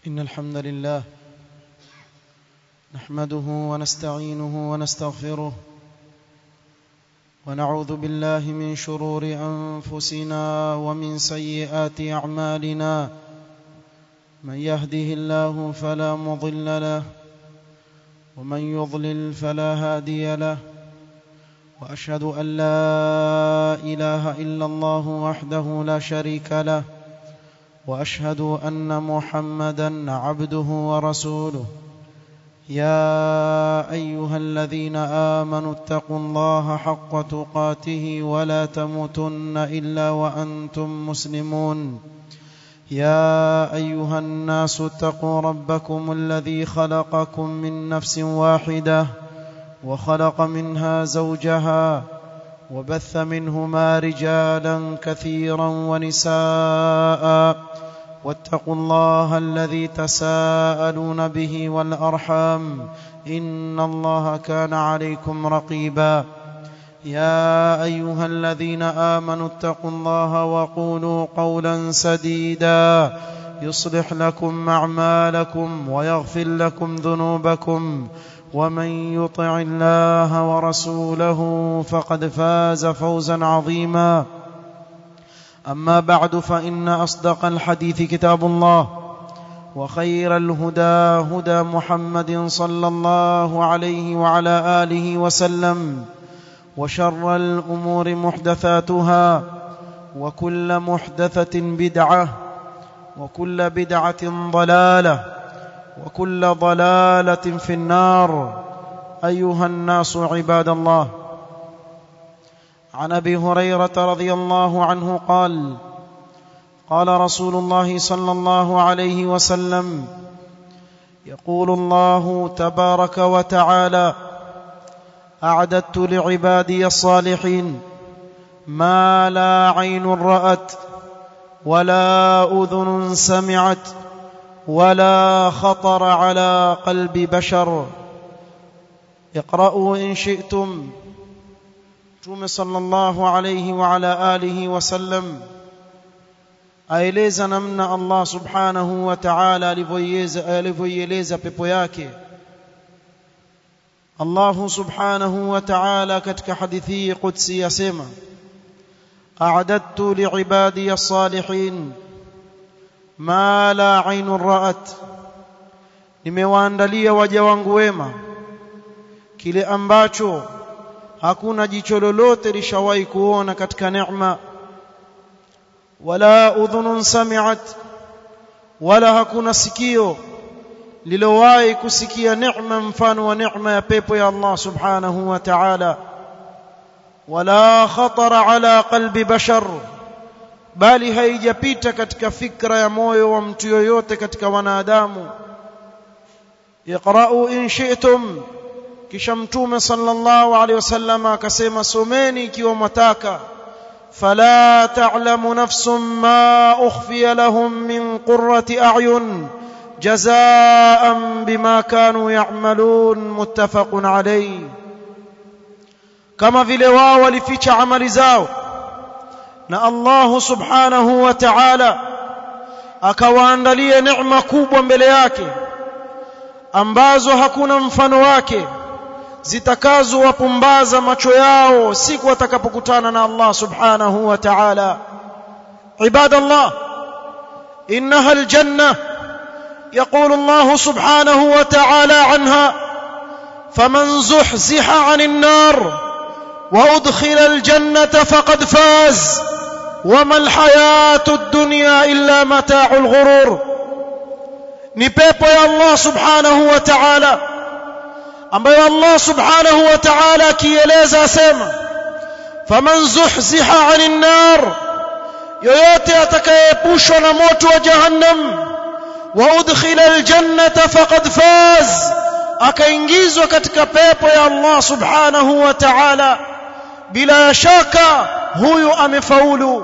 إن الحمد لله نحمده ونستعينه ونستغفره ونعوذ بالله من شرور أنفسنا ومن سيئات أعمالنا من يهده الله فلا مضل له ومن يضلل فلا هادي له وأشهد أن لا إله إلا الله وحده لا شريك له واشهد ان محمدا عبده ورسوله يا ايها الذين امنوا اتقوا الله حق تقاته ولا تموتن الا وانتم مسلمون يا ايها الناس اتقوا ربكم الذي خلقكم من نفس واحده وخلق منها زوجها وبث منهما رجالا كثيرا ونساء واتقوا الله الذي تساءلون به والارحام ان الله كان عليكم رقيبا يا ايها الذين امنوا اتقوا الله وقولوا قولا سديدا يصلح لكم اعمالكم ويغفر لكم ذنوبكم ومن يطع الله ورسوله فقد فاز فوزا عظيما اما بعد فان اصدق الحديث كتاب الله وخير الهدى هدى محمد صلى الله عليه وعلى اله وسلم وشر الامور محدثاتها وكل محدثه بدعه وكل بدعه ضلاله وكل ضلاله في النار ايها الناس عباد الله عن ابي هريره رضي الله عنه قال قال رسول الله صلى الله عليه وسلم يقول الله تبارك وتعالى اعددت لعبادي الصالحين ما لا عين رات ولا اذن سمعت ولا خطر على قلب بشر اقرأوا إن شئتم Mtume sallallahu alayhi wa ala alihi wasallam aeleza namna Allah subhanahu wa ta'ala alivyoieleza pepo yake Allah subhanahu wa ta'ala katika hadithi qudsi yasema a'adadtu li'ibadi as-salihin ma la ainun ra'at nimewaandalia waja wangu wema kile ambacho hakuna jicho lolote lishawahi kuona katika neema wala udhunun sami'at wala hakuna sikio lilowahi kusikia neema mfano wa neema ya pepo ya Allah subhanahu wa ta'ala wala khatara ala qalbi bashar bali haijapita katika fikra ya moyo wa mtu yoyote katika wanadamu iqra'u in shi'tum kisha mtume sallallahu alaihi wasallam akasema someni ikiwa mwataka fala ta'lamu nafsum ma ukhfiya lahum min qurrati a'yun jazaa'an bima kanu ya'malun muttafaqun alayhi kama vile wao walificha amali zao na Allah subhanahu wa ta'ala akawaandalia neema kubwa mbele yake ambazo hakuna mfano wake zitakazowapumbaza macho yao siku watakapokutana na Allah subhanahu wa ta'ala ibadallah innaha aljanna يقول الله سبحانه وتعالى عنها فمن زحزح عن النار وادخل الجنه فقد فاز وما الحياه الدنيا الا متاع الغرور ni pepo ya Allah subhanahu wa ta'ala ambayo Allah subhanahu wa ta'ala akieleza asema faman zuhziha 'anil nar yoyote atakayeepushwa na moto wa jahannam wa udkhila aljannata faqad faz akaingizwa katika pepo ya Allah subhanahu wa ta'ala bila shaka huyu amefaulu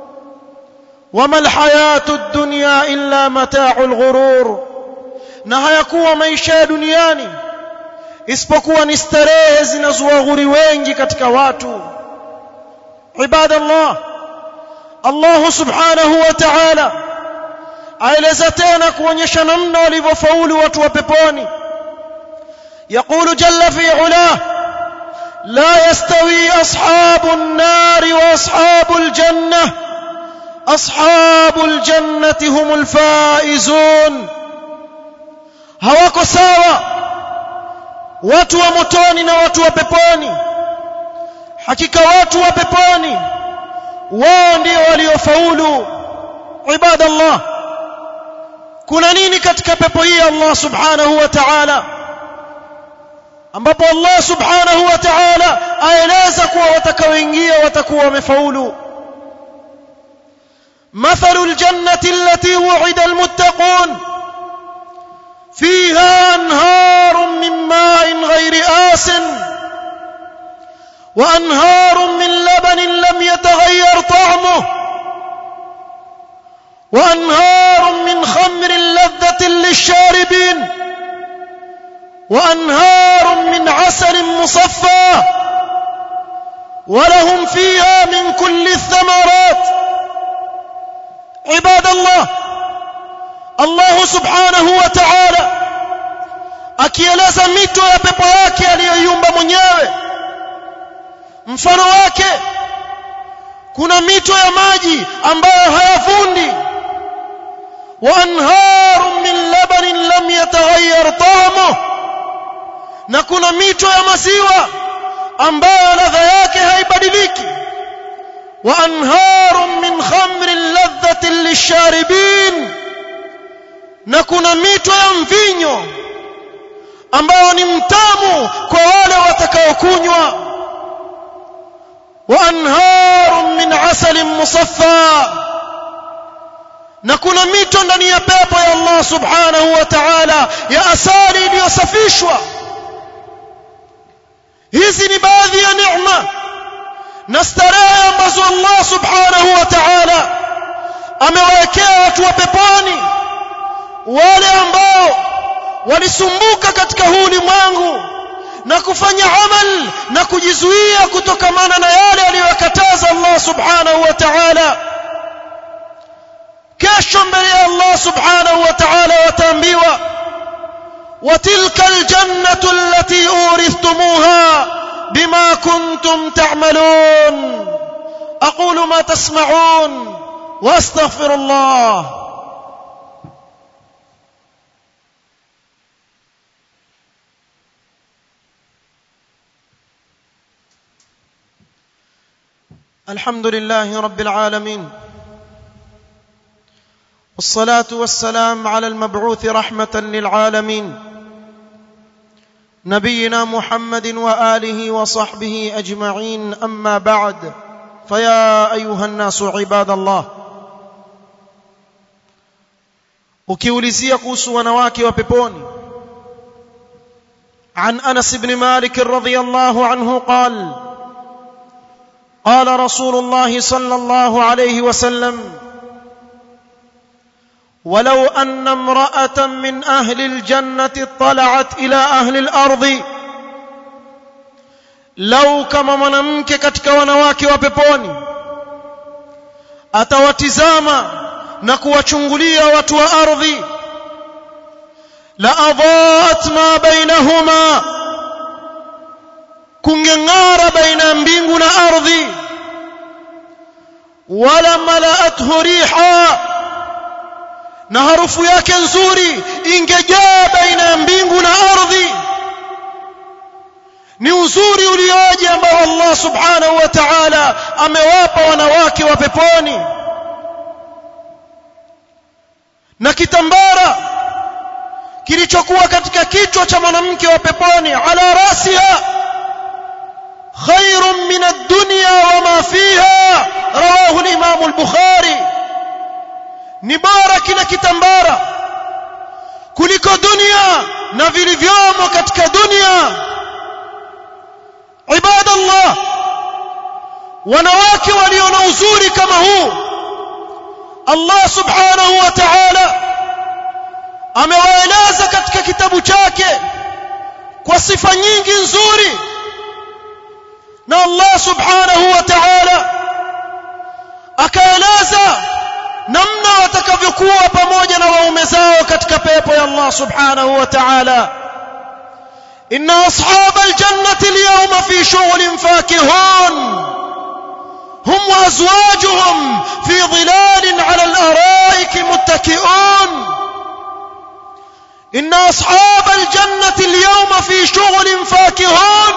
wama alhayatu ad-dunya illa mata'ul ghurur na hayakuwa maisha ya duniani isipokuwa ni starehe zinazowaghuri wengi katika watu ibadallah Allah subhanahu wa ta'ala aeleza tena kuonyesha namna walivyofaulu watu wa peponi يقول جل في علاه لا يستوي أصحاب النار وأصحاب الجنة أصحاب الجنة هم الفائزون hawako sawa watu wa motoni na watu wa peponi hakika watu wa peponi wao ndio waliofaulu ibadallah kuna nini katika pepo hii Allah subhanahu wa ta'ala ambapo Allah subhanahu wa ta'ala aeleza kuwa watakaoingia watakuwa wamefaulu مثل الجنة التي وعد المتقون فيها أنهار من ماء غير آس وأنهار من لبن لم يتغير طعمه وأنهار من خمر لذة للشاربين وأنهار من عسل مصفى ولهم فيها من كل الثمرات عباد الله الله سبحانه وتعالى akieleza mito ya pepo yake aliyoiumba mwenyewe mfano wake kuna mito ya maji ambayo hayafundi wa anharun min labanin lam yataghayyar ta'amuhu na kuna mito ya maziwa ambayo ladha yake haibadiliki wa anharun min khamrin ladhatin lisharibin na kuna mito ya mvinyo ambao ni mtamu kwa wale watakaokunywa wa anharun min asalin musaffa na kuna mito ndani ya pepo ya Allah subhanahu wa ta'ala ya asali iliyosafishwa hizi ni baadhi ya neema na starehe ambazo Allah subhanahu wa ta'ala amewawekea watu wa peponi wale ambao walisumbuka katika huu ulimwengu na kufanya amal na kujizuia kutokamana na yale aliyokataza Allah subhanahu wa ta'ala kesho mbele ya Allah subhanahu wa ta'ala wataambiwa وتلك الجنة التي أورثتموها بما كنتم تعملون أقول ما تسمعون وأستغفر الله الحمد لله رب العالمين والصلاة والسلام على المبعوث رحمة للعالمين نبينا محمد وآله وصحبه أجمعين أما بعد فيا أيها الناس عباد الله ukiulizia kuhusu wanawake wa peponi عن أنس بن مالك رضي الله عنه قال قال رسول الله صلى الله عليه وسلم ولو أن امرأة من أهل الجنة اطلعت إلى أهل الأرض لو كما mwanamke katika wanawake wa peponi atawatizama na kuwachungulia watu wa ardhi la adhaat ma bainahuma kungeng'ara baina ya mbingu na ardhi wala malaathu riha na harufu yake nzuri ingejaa baina ya mbingu na ardhi ni uzuri ulioje ambao Allah subhanahu wa ta'ala amewapa wanawake wa peponi na kitambara kilichokuwa katika kichwa cha mwanamke wa peponi ala rasiha khairun min ad-dunya wama fiha rawahu al-imam al-bukhari ni bora kile kitambara kuliko dunia na vilivyomo katika dunia ibadallah wanawake walio na uzuri kama huu Allah subhanahu wa ta'ala amewaeleza katika kitabu chake kwa sifa nyingi nzuri na Allah subhanahu wa ta'ala akaeleza namna watakavyokuwa pamoja na waume zao katika pepo ya Allah subhanahu wa ta'ala inna ashabal jannati al-yawma fi shughulin fakihun hum wa azwajuhum fi dhilalin 'ala al-ara'ik muttaki'un inna ashabal jannati al-yawma fi shughulin fakihun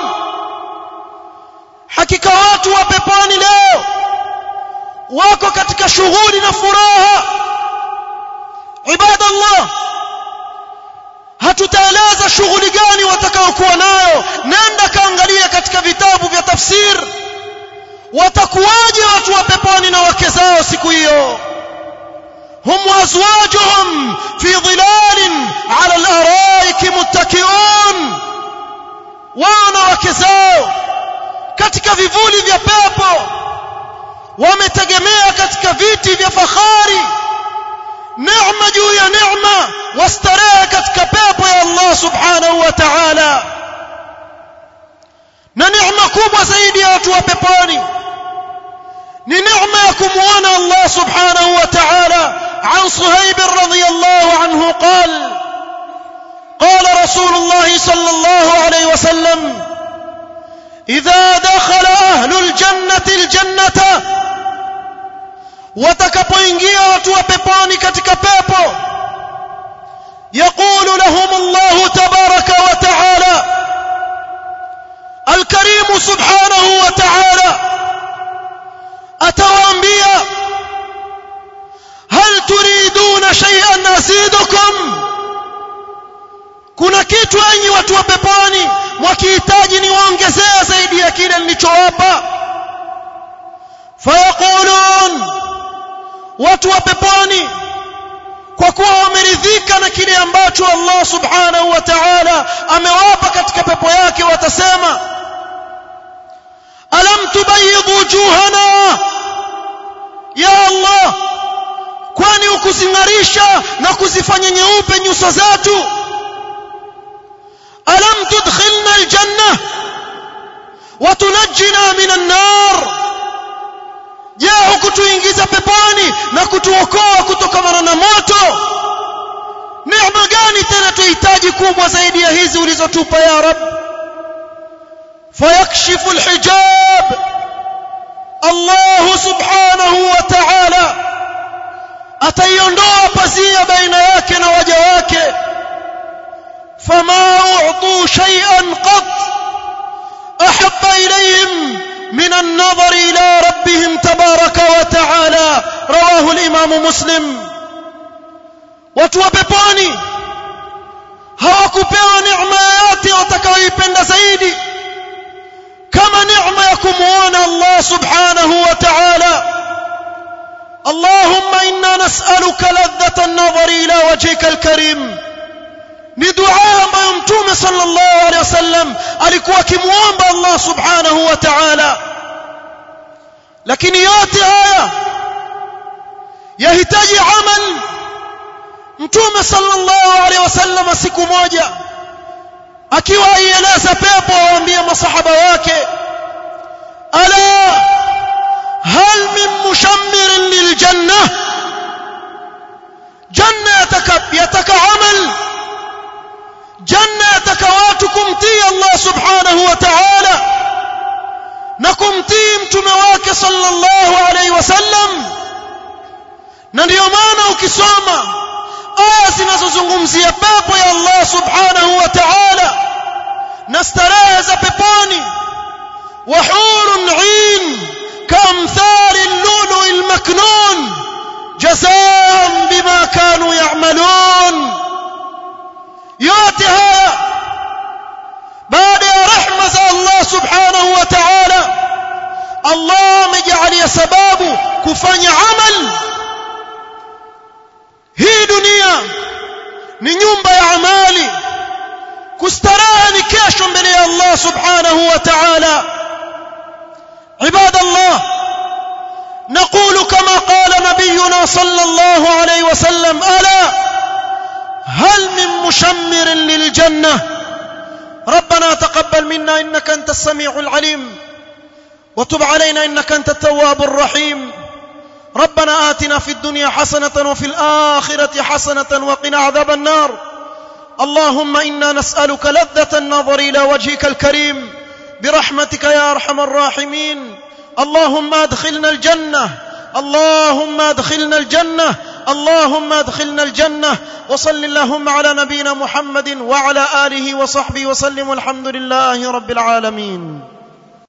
hakika watu wa peponi leo wako katika shughuli na furaha ibadallah hatutaeleza shughuli gani watakaokuwa nayo nenda kaangalia katika vitabu vya tafsir watakuwaje watu wa peponi na wake zao siku hiyo hum azwajuhum fi dhilalin ala al-araik muttaki'un wao na wake zao katika vivuli vya pepo wametegemea katika viti vya fahari neema juu ya neema wastarehe katika pepo ya Allah subhanahu wa ta'ala na neema kubwa zaidi ya watu wa peponi ni neema ya kumuona Allah subhanahu wa ta'ala عن صهيب رضي الله عنه قال قال رسول الله صلى الله عليه وسلم إذا دخل أهل الجنة الجنة watakapoingia watu wa peponi katika pepo يقول لهم الله تبارك وتعالى الكريم سبحانه وتعالى أتوانبيا هل تريدون شيئا أزيدكم kuna kitu enyi watu wa peponi mwakihitaji niwaongezea zaidi ya kile nilichowapa fayaqulun watu wa peponi kwa kuwa wameridhika na kile ambacho Allah subhanahu wa ta'ala amewapa katika pepo yake watasema alam tubayyid wujuhana ya Allah kwani ukuzingarisha na kuzifanya nyeupe nyuso zetu alam tudkhilna aljanna wa tunajjina minan nar je hukutuingiza peponi na kutuokoa kutokana na moto neema gani tena tuhitaji kubwa zaidi ya hizi ulizotupa ya rab fayakshifu alhijab Allah subhanahu wa ta'ala ataiondoa pazia baina yake na waja wake fama u'tu shay'an qat ahabba ilayhim من النظر إلى ربهم تبارك وتعالى رواه الإمام مسلم وتوببوني hawakupewa neema yote watakayoipenda zaidi kama neema ya kumuona Allah subhanahu wa ta'ala Allahumma inna nas'aluka ladhata an-nadhari ila wajhika al-karim ni dua ambayo mtume sallallahu alaihi wasallam alikuwa akimuomba Allah subhanahu wa ta'ala lakini yote haya yahitaji amal mtume sallallahu alaihi wasallam siku moja akiwa aieleza pepo awaambie masahaba wake ala hal min mushammirin liljanna janna yataka yataka amal janna yataka watu kumtii Allah subhanahu wa ta'ala na kumtii mtume wake sallallahu alaihi wasallam na ndiyo maana ukisoma aya zinazozungumzia pepo ya Allah subhanahu wa ta'ala na starehe za peponi wa hurun 'in kamthali al-lulu al-maknun jazaan bima kanu ya'malun yote haya baada ya rehma za Allah subhanahu wa ta'ala Allah amejalia sababu kufanya amal hii dunia ni nyumba ya amali kustarehe ni kesho mbele ya Allah subhanahu wa ta'ala عباد الله نقول كما قال نبينا صلى الله عليه وسلم ألا هل من مشمر للجنة ربنا تقبل منا إنك أنت السميع العليم وتب علينا إنك أنت التواب الرحيم ربنا آتنا في الدنيا حسنة وفي الآخرة حسنة وقنا عذاب النار اللهم إنا نسألك لذة النظر إلى وجهك الكريم برحمتك يا أرحم الراحمين اللهم أدخلنا الجنة اللهم أدخلنا الجنة اللهم أدخلنا الجنة وصل اللهم على نبينا محمد وعلى آله وصحبه وسلم والحمد لله رب العالمين